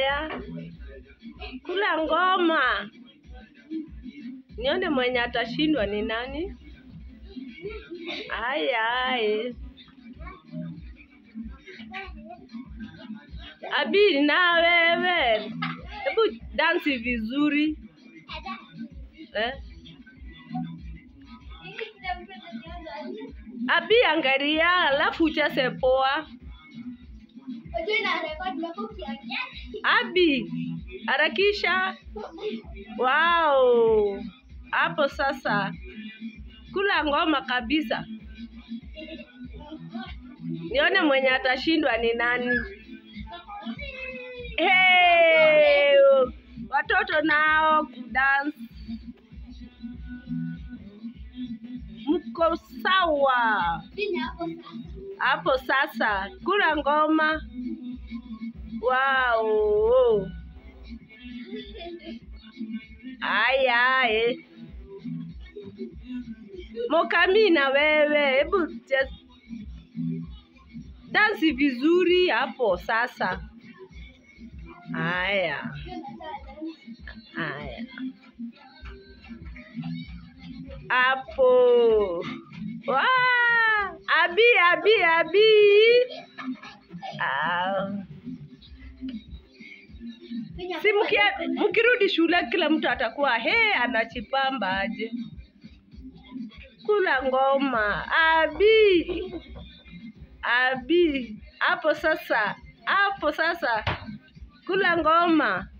Haya, kula ngoma, nione mwenye atashindwa ni nani. Haya, haya. Abi, na wewe, hebu dansi vizuri eh? Abi, angalia, alafu ucheze poa. Abi, harakisha. Wow, hapo sasa kula ngoma kabisa. Nione mwenye atashindwa ni nani. Hey, watoto nao kudance, mko sawa hapo sasa. Kula ngoma. Wow. Aya, eh. Mokami na wewe, hebu just dansi vizuri hapo sasa. Haya, haya, hapo. Wah! Abi, abi, abi. Ah. Si mkia- mkirudi shule kila mtu atakuwa he anachipamba aje. Kula ngoma. Abi. Abi. Hapo sasa. Hapo sasa. Kula ngoma.